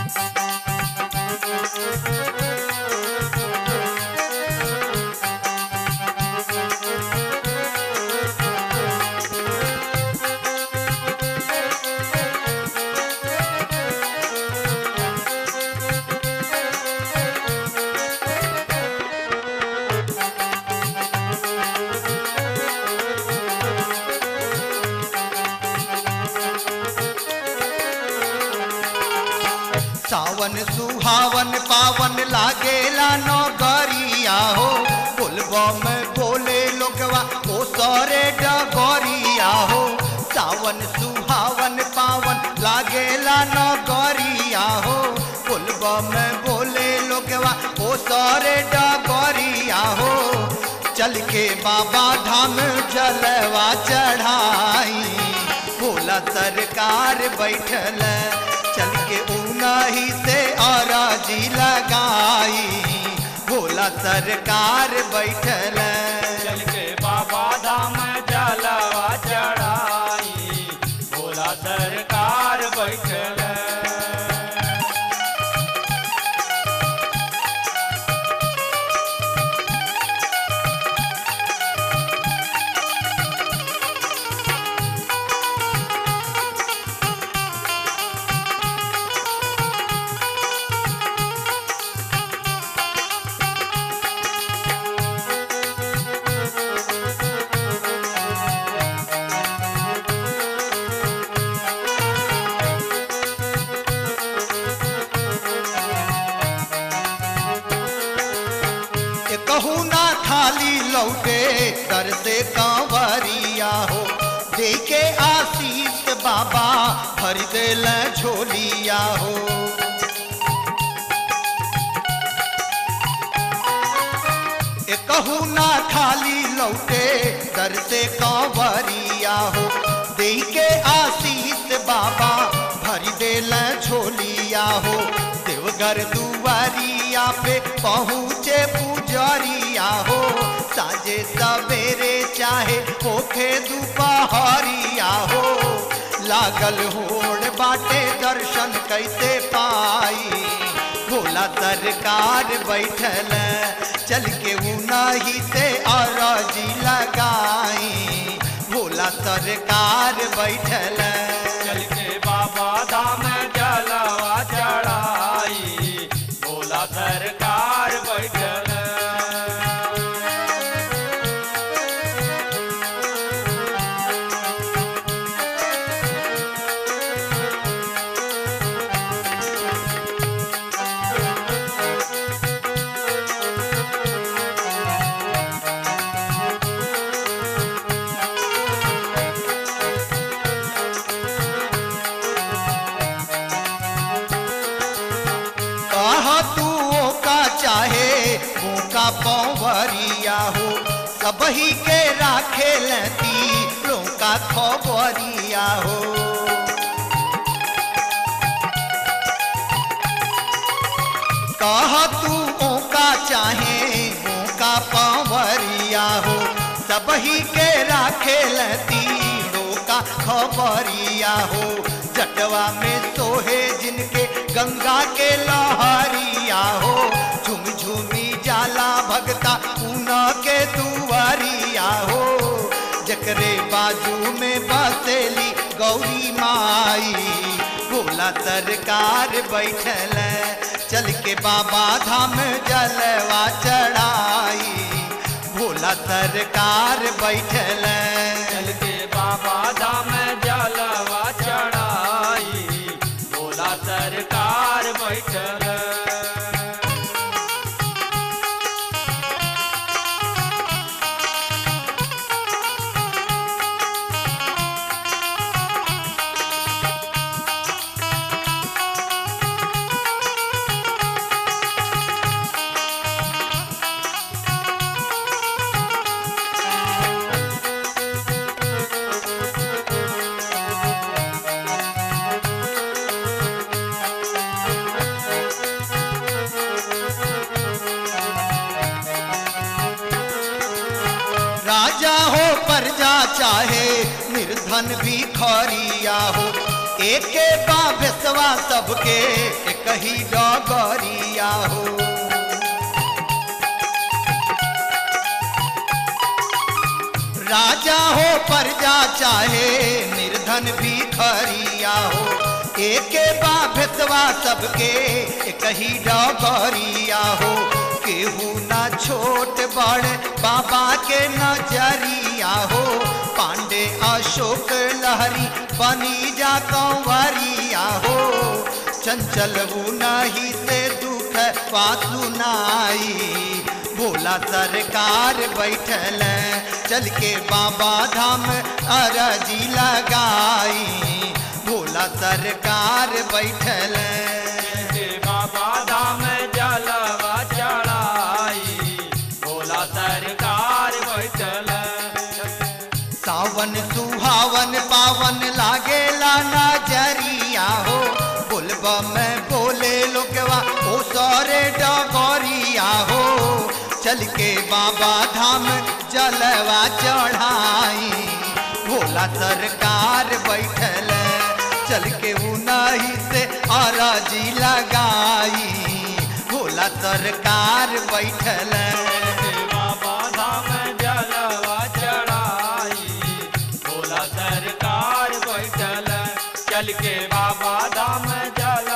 सावन सुहावन पावन लागेला नगरिया हो बोलबा में बोले लोगवा ओ सरे डगरिया हो सावन सुहावन पावन लागेला नगरिया हो बोलबा में बोले लोगवा ओ सरे डगरिया हो चल के बाबा धाम जलवा चढ़ाई भोला सरकार बैठल चल के उनही से औराजी लगाई भोला सरकार बैठल चल के बाबा धाम जलवा चढ़ाई भोला सरकार बैठल ये कहू ना खाली लौटे दर से कांवरिया हो दे के आशीष बाबा भर देल झोलिया हो ये कहू ना खाली लौटे दर से कांवरिया हो दे के आशीष बाबा भर देल झोलिया हो देवघर दुआरिया पे पहुँचे पुजरिया हो साजे सवेरे चाहे होखे दोपहरिया हो लागल होड़ बाटे दर्शन कैसे पाई भोला सरकार बैठल चल के उनही से अरजी लगाई भोला सरकार बैठल चल के बाबा धाम जलवा चढ़ाई भोला सरकार बैठल कहा तू का चाहे का पौवरिया हो सबही के राखे लती का खबरिया हो कहा तू का चाहे का पौवरिया हो सबही के राखे लती का खबरिया हो जटवा में सोहे जिनके गंगा के लहरिया हो झुम झुमी जाला भगता ऊना के दुआरिया हो जकरे बाजू में बसेली गौरी माई भोला सरकार बैठल चल के बाबा धाम जलवा चढ़ाई भोला सरकार बैठल चल के बाबा धाम जलवा चढ़ाई भोला सरकार बैठल राजा हो प्रजा चाहे निर्धन भी खरिया हो एके बाबेसवा सबके एक कही डगरिया हो राजा हो प्रजा चाहे निर्धन भी खरिया हो एके बा भेतवा सबके कही डगरिया हो केहू ना छोट बड़ बाबा के नजरिया हो पांडे अशोक लहरी बनी जा कंवरिया हो चंचल नहीं से दुख पासु नाई भोला सरकार बैठल चल के बाबा धाम अरजी लगाई भोला सरकार बैठल के बाबा धाम जलवा चढ़ाई भोला सरकार बैठल सावन सुहावन पावन लागेला नजरिया हो बोलबा में बोले लोगवा ओ सारे डगरिया हो चल के बाबा धाम जलवा चढ़ाई भोला सरकार बैठल चल के उनाही से अरजी लगाई भोला सरकार बैठल के बाबा धाम जलवा चढ़ाई भोला सरकार बैठल चल के बाबा धाम जल